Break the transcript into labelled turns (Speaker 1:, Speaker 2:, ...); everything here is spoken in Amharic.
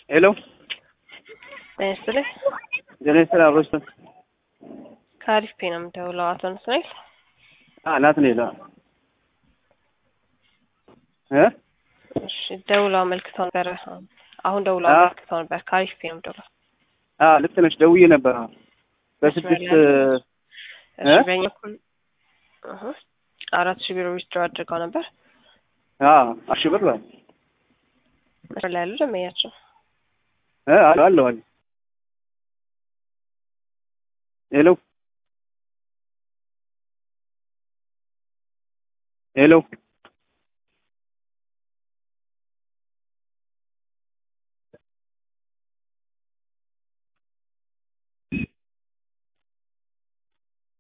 Speaker 1: ሄሎ
Speaker 2: ጤና ይስጥልኝ።
Speaker 1: ጤና ይስጥልኝ። አብሮች
Speaker 2: ከአሪፍ ፔ ነው የምደውለው። አቶ ናትናኤል
Speaker 1: ናትናኤል እ
Speaker 2: እሺ፣ ደውለው አመልክተው ነበር። አሁን ደውለው
Speaker 1: አዎ።
Speaker 2: አመልክተው ነበር። ከአሪፍ ፔ ነው የምደውለው።
Speaker 1: አ ልክ ነሽ። ደውዬ ነበር። አዎ በስድስት
Speaker 2: መስመር ላይ እሺ፣
Speaker 1: እ?
Speaker 2: በእኛ በኩል እህ አራት ሺህ ቢሮ ዊዝድሮ አድርገው ነበር።
Speaker 1: አ አሺ ብር በል
Speaker 2: መስመር ላይ ያሉ ደንበኛቸው
Speaker 1: እ አለ አለ አለ ሄሎ ሄሎ